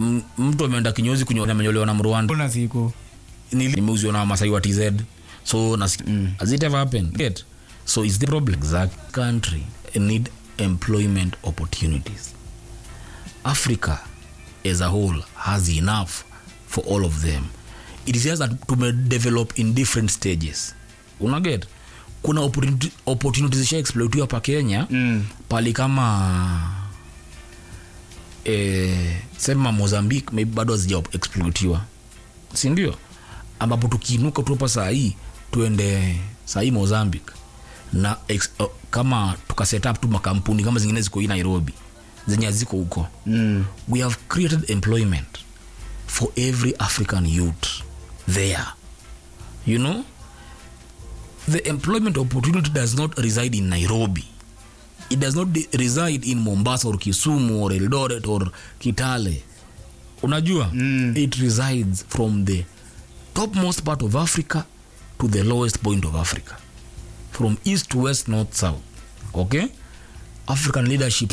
M- mtu ameenda kinyozi kunyo- amenyolewa na mrwanda kuna siku Nili- nimeuziwa na wamasai wa tz so nas mm. has it ever happened Get? so is the problem exact country need employment opportunities africa as a whole has enough for all of them it is just that tumedevelop in different stages unaget kuna opportunity- opportunities zisha exploitiwa pa kenya mm. pali kama eh, sema mozambique maybe bado hazija exploitiwa sindio ambapo tukiinuka tu hapa saa hii tuende saa hii mozambique na ex, uh, kama tukaset up tu makampuni kama zingine ziko hii nairobi zenye haziko huko Mm. we have created employment for every african youth there you know the employment opportunity does not reside in nairobi it does not de- reside in mombasa or kisumu or eldoret or kitale unajua Mm. it resides from the topmost part of africa to the lowest point of africa from east to west north south okay african leadership